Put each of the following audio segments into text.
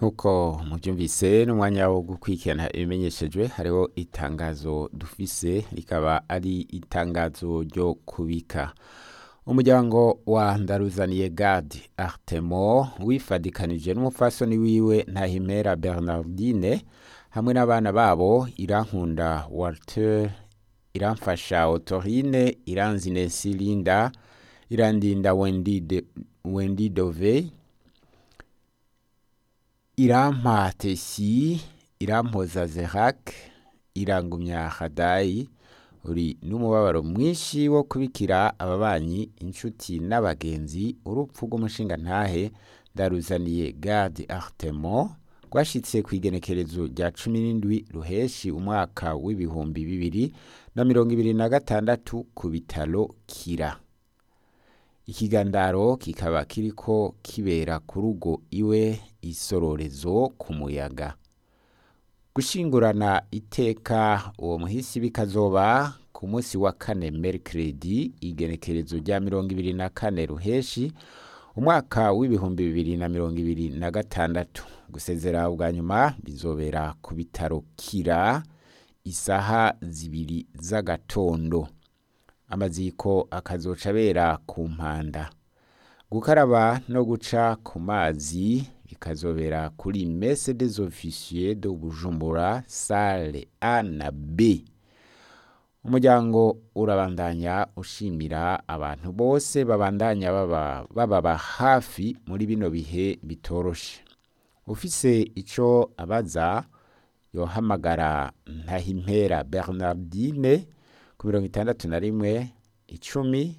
nk'uko mubyumvise n'umwanya wo gukurikirana ibimenyeshejwe hariho itangazo dufise rikaba ari itangazo ryo kubika umuryango wa ndaruzaniye gadi artemo wifadikanije n'umupfasoni wiwe ntahimera bernardine hamwe n'abana babo irankunda walter iramfasha otorine iranzine linda irandinda wendi, de, wendi dove irampa tesi irampoza zerak irangumya hadayi uri n'umubabaro mwinshi wo kubikira ababanyi inshuti n'abagenzi urupfu rw'umushinga ntahe ndaruzaniye gadi artemo rwashitse ku igenekerezo rya cumi n'indwi ruheshi umwaka w'ibihumbi bibiri na mirongo ibiri na gatandatu ku bitaro kira ikigandaro kikaba kiriko kibera ku rugo iwe isororezo ku muyaga gushingurana iteka uwo muhisi bikazoba ku munsi wa kane mercredi igenekerezo rya mirongo ibiri na kane ruheshi umwaka w'ibihumbi bibiri na mirongo ibiri na gatandatu gusezera ubwa nyuma bizobera ku bitaro kira isaha zibiri z'agatondo amaziko akazoca abera ku mpanda gukaraba no guca ku mazi bikazobera kuri mese des officiers de bujumbura sale a na b umuryango urabandanya ushimira abantu bose babandanya baba bababa hafi muri bino bihe bitoroshe ufise ico abaza yohamagara ntahimpera bernardine ku mirongo itandatu na rimwe icumi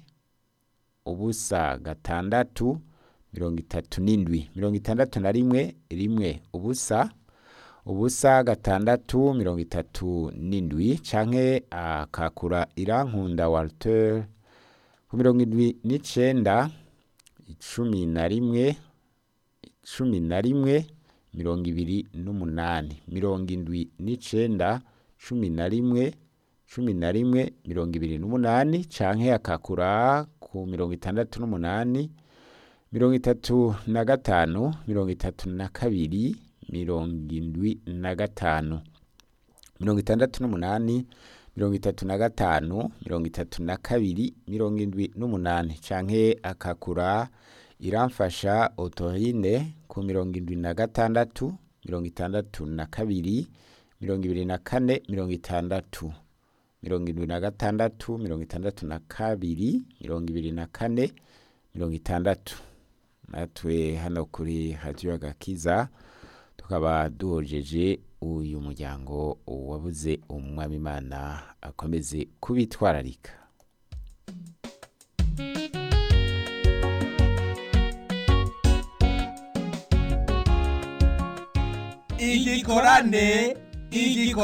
ubusa gatandatu mirongo itatu n'indwi mirongo itandatu na rimwe rimwe ubusa ubusa gatandatu mirongo itatu n'indwi canke akakura irankunda walter ku mirongo indwi n'icenda icumi na rimwe cumi na rimwe mirongo ibiri n'umunani mirongo indwi n'icenda cumi na rimwe cumi na rimwe mirongo ibiri n'umunani canke akakura ku mirongo itandatu n'umunani mirongo itatu na gatanu mirongo itatu na kabiri mirongo indwi na gatanu mirongo itandatu n'umunani mirongo itatu na gatanu mirongo itatu na kabiri mirongo indwi n'umunani canke akakura iramfasha otorine ku mirongo indwi na gatandatu mirongo itandatu na kabiri mirongo ibiri na kane mirongo itandatu mirongo indwi na gatandatu mirongo itandatu na kabiri mirongo ibiri na kane mirongo itandatu natwe hano kuri radiyo agakiza tukaba duhojeje uyu muryango wabuze umwami imana akomeze kubitwararika igikorane igikorane